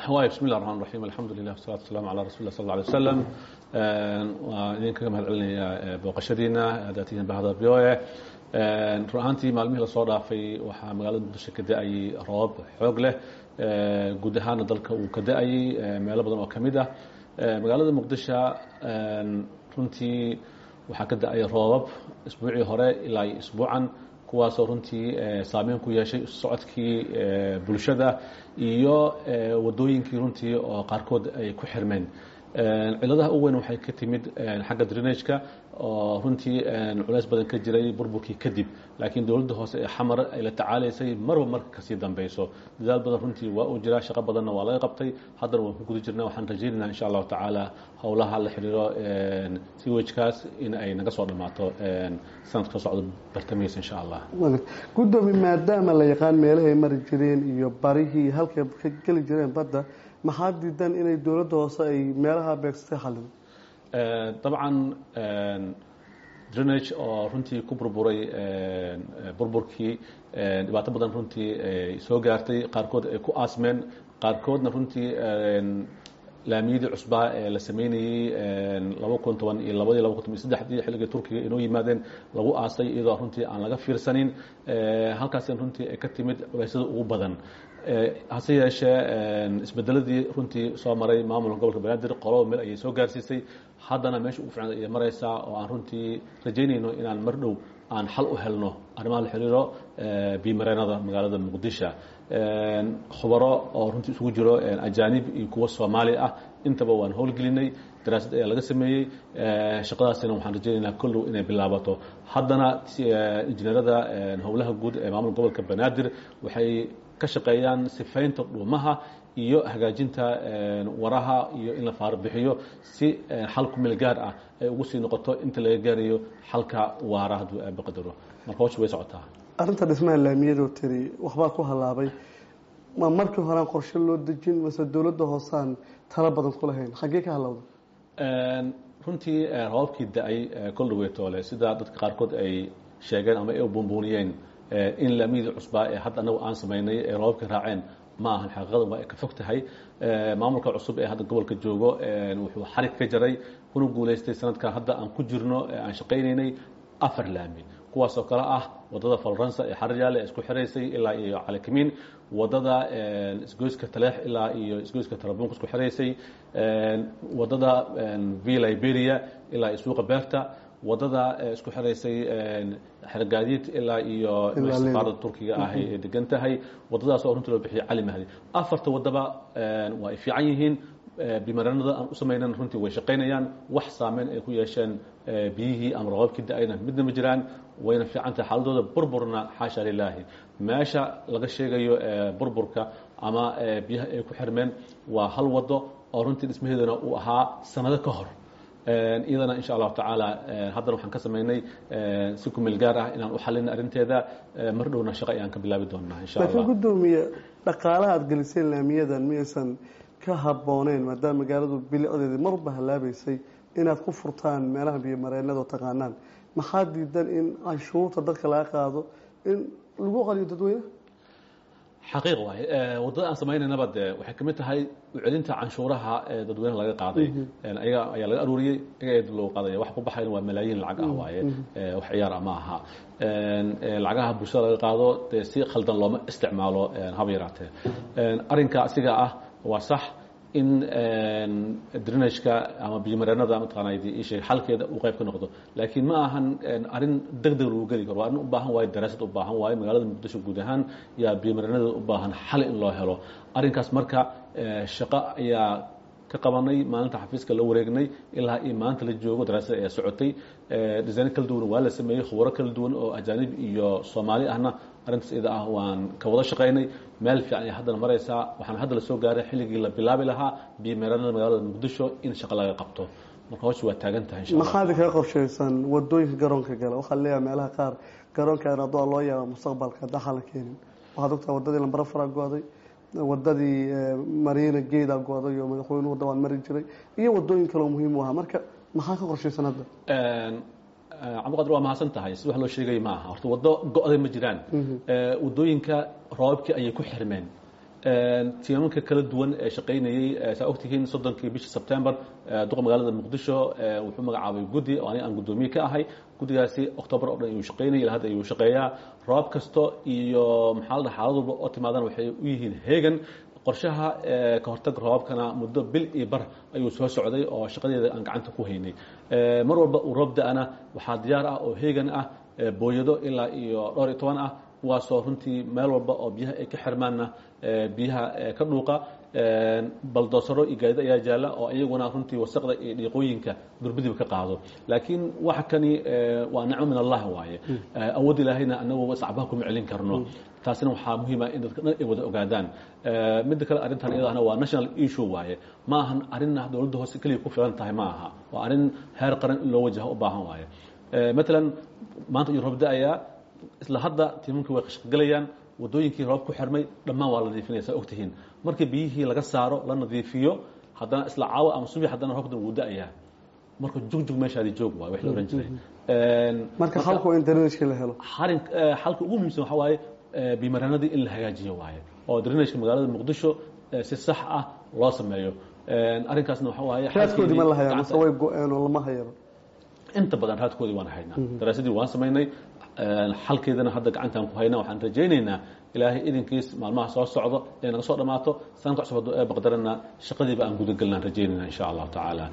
waay bismi llah raxmaan raxiim alxamdu lilah wasalatu wasalaamu calaa rasuli lah sal alla alay wasalam waa idinkaga mahad celinayaa booqashadiina haddaad tihiin bahda v o e run ahaantii maalmihii lasoo dhaafay waxaa magaalada muqdisho ka da-ayay roobab xoog leh guud ahaana dalka uu ka da-ayay meelo badan oo ka mid ah magaalada muqdisho runtii waxaa ka da-ay roobab isbuucii hore ilaa iyo isbuucan kuwaasoo runtii saameyn ku yeeshay socodkii bulshada iyo wadooyinkii runtii oo qaarkood ay ku xirmeen ciladaha u weyn waxay ka timid xagga drenageka oo runtii culeys badan ka jiray burburkii kadib laakiin dowladda hoose ee xamar ay la tacaalaysay marba marka kasii dambeyso dadaal badan runtii waa uu jiraa shaqo badanna waa laga qabtay haddana waan ku guda jirna waxaan rajaynayna insha allahu tacaala howlaha la xiriiro siwajkaas in ay naga soo dhammaato sanadka soo socda bartamihiisa insha allah gudoomi maadaama la yaqaan meelahay mari jireen iyo barihii halkay ka geli jireen badda maxaa diidan inay dowladda hoose ay meelaha beegsatay xalin dabcan drenage oo runtii ku burburay burburkii dhibaato badan runtii ay soo gaartay qaarkood ay ku aasmeen qaarkoodna runtii laamiyadii cusbaa ee la sameynayey laba kun toban iyo labadii laba kun toban iyo saddexdii xilligii turkiga inoo yimaadeen lagu aasay iyadoo runtii aan laga fiirsanin halkaasina runtii ay ka timid culeysyada ugu badan hase yeeshee isbedeladii runtii soo maray maamulka gobolka banaadir qolaba meel ayay soo gaarsiisay haddana meesha ugu ficnad ayay maraysaa oo aan runtii rajaynayno inaan mar dhow aan xal u helno arrimaha la xiriiro biimareenada magaalada muqdisho khubaro oo runtii isugu jiro ajaanib iyo kuwo soomaali ah intaba waan howlgelinay daraasad ayaa laga sameeyey shaqadaasina waxaan rajaynaynaa kollow inay bilaabato haddana injineerada howlaha guud ee maamulka gobolka banaadir waxay ka shaqeeyaan sifaynta dhuumaha iyo hagaajinta waraha iyo in la faarbixiyo si xal ku meel gaar ah ay ugu sii noqoto inta laga gaarayo xalka waara hadduu aaba qadaro marka hawsha way socotaa arrinta dhismaha laamiyadoo tiri waxbaa ku halaabay ma markii horean qorshe loo dejin mase dowladda hoosaan talo badan ku lahayn xaggee ka halowda runtii roobabkii da-ay kol dhaweetoole sida dadka qaarkood ay sheegeen ama ay buunbuuniyeen in laamiyadii cusbaa ee hadda anagu aan samaynay ee roobabkii raaceen ma ahan xaqiiqada waa ay ka fog tahay maamulka cusub ee hadda gobolka joogo wuxuu xarig ka jaray kuna guulaystay sanadkan hadda aan ku jirno aan shaqaynaynay afar laami kuwaasoo kale ah wadada falransa ee xaryaale ee isku xiraysay ilaa iyo calakimiin wadada isgoyska taleex ilaa iyo isgoyska tarabuunka isku xiraysay wadada v liberia ilaa iyo suuqa beerta wadada isku xiraysay xergaadiid ilaa iyo safaarada turkiga ah ee degan tahay wadadaas oo runtii loo bixiyay cali mahdi afarta wadaba waa ay fiican yihiin bimaranada aan u samaynan runtii way shaqaynayaan wax saameyn ay ku yeesheen biyihii ama roobabkii da-ayna midna ma jiraan wayna fiican tahay xaaladooda burburna xaasha lilaahi meesha laga sheegayo burburka ama biyaha ay ku xirmeen waa hal wado oo runtii dhismaheeduna uu ahaa sanado ka hor iyadana insha allahu tacaala haddana waxaan ka samaynay si kumeel gaar ah inaan u xalina arrinteeda mar dhowna shaqo ayaan ka bilaabi doonaa insha allah laakiin gudoomiye dhaqaalaha aad geliseen laamiyadan miyaysan ka habbooneen maadaama magaaladu bilicdeedi marba halaabaysay inaad ku furtaan meelaha biyomareenada oo taqaanaan maxaa diidan in canshuurta dadka laga qaado in lagu qaliyo dadweyne xaqiiq waay waddada aan samaynanaba de waxay kamid tahay ucelinta canshuuraha ee dadweynaha laga qaaday ayaga ayaa laga aruuriyey ayaga ee dib loogu qaadaya wax ku baxayna waa malaayiin lacag ah waaye wax ciyaar ah ma aha lacagaha bulshada laga qaado dee si khaldan looma isticmaalo haba yaraatee arrinka asiga ah waa sax in drenageka ama biyomareenada mataqaanaa isheeg xalkeeda uu qayb ka noqdo laakiin ma ahan arrin deg deg lagu geli karo waa arrin u baahan waayo daraasad u baahan waayo magaalada muqdisho guud ahaan yaa biyomareenada u baahan xal in loo helo arrinkaas marka shaqo ayaa ka qabanay maalinta xafiiska la wareegnay ilaa iyo maanta la joogo daraasada ayaa socotay design kala duwan waa la sameeyey khubaro kala duwan oo ajaanib iyo soomaali ahna arrintaas iyada ah waan ka wada shaqaynay meel fiican ay haddana maraysaa waxaan hadda la soo gaaray xilligii la bilaabi lahaa biyomeeranada magaalada muqdisho in shaqo laga qabto marka hawsha waa taagan tahay insha allah maxaad kaga qorshaysan wadooyinka garoonka gala waxaa leeyahay meelaha qaar garoonkan adoo loo yaaba mustaqbalka daxa la keenin waxaad ogtahay wadadii lambara fara go-day wadadii mariina geeda go-day oo madaxweynuhu wadda waan mari jiray iyo wadooyin kaleo muhiim u ahaa marka maxaa ka qorshaysan hadda cabdiqadir waa mahadsan tahay si wax loo sheegay ma aha horta waddo go-day ma jiraan wadooyinka roobabkii ayay ku xirmeen tiimanka kala duwan ee shaqaynayey saa ogtihiin soddonkii bishii sebtembar duqa magaalada muqdisho wuxuu magacaabay guddi oo aniga aan guddoomiye ka ahay guddigaasi octoobar oo dhan ayuu shaqaynayay ilaa hadda ayuu shaqeeyaa roob kasto iyo maxaa la dhaha xaalad walba oo timaadana waxay u yihiin heegan qorshaha ka hortag roobabkana muddo bil iyo bar ayuu soo socday oo shaqadeeda aan gacanta ku haynay mar walba uu roob da-ana waxaa diyaar ah oo heegan ah booyado ilaa iyo dhowr iyo toban ah kuwaasoo runtii meel walba oo biyaha ay ka xirmaanna biyaha ka dhuuqa baldoosaro iyo gaadid ayaa jaalla oo iyaguna runtii wasaqda iyo dhiiqooyinka durbadiba ka qaado laakiin waxa kani waa nicmo min allah waaye awood ilaahayna anagu sacbaha kuma celin karno taasina waxaa muhiima in dadka dhan ay wada ogaadaan midda kale arrintan iyadana waa national issue waaye ma ahan arrinna dowladda hoose keliya ku filan tahay ma aha waa arrin heer qaran in loo wajaho u baahan waaye matalan maanta iyo roob da-ayaa isla hadda tiimanka way qashqagalayaan wadooyinkii roob ku xirmay dhammaan waa la nadiifinaya saa ogtihiin markii biyihii laga saaro la nadiifiyo haddana isla caawa ama subax haddana roobkan wuu da-ayaa marka jugjug meeshaadi joog waay wax la ohan jiray marka xalku in drainageka la helo xarin xalka ugu muhiimsan waxaa waaye bimaranadii in la hagaajiyo waaye oo drainageka magaalada muqdisho si sax ah loo sameeyo arrinkaasna waxa waaye raadkoodii ma la hayaa mase way go-een oo lama hayaba inta badan raadkoodii waan haynaa daraasadii waan samaynay xalkeedana hadda gacantaan ku haynaa waxaan rajaynaynaa ilaahay idinkiis maalmaha soo socdo ee naga soo dhammaato sanadka cusub hadduu ee baqdarana shaqadiiba aan gudagelnaan rajaynayna insha allahu tacaala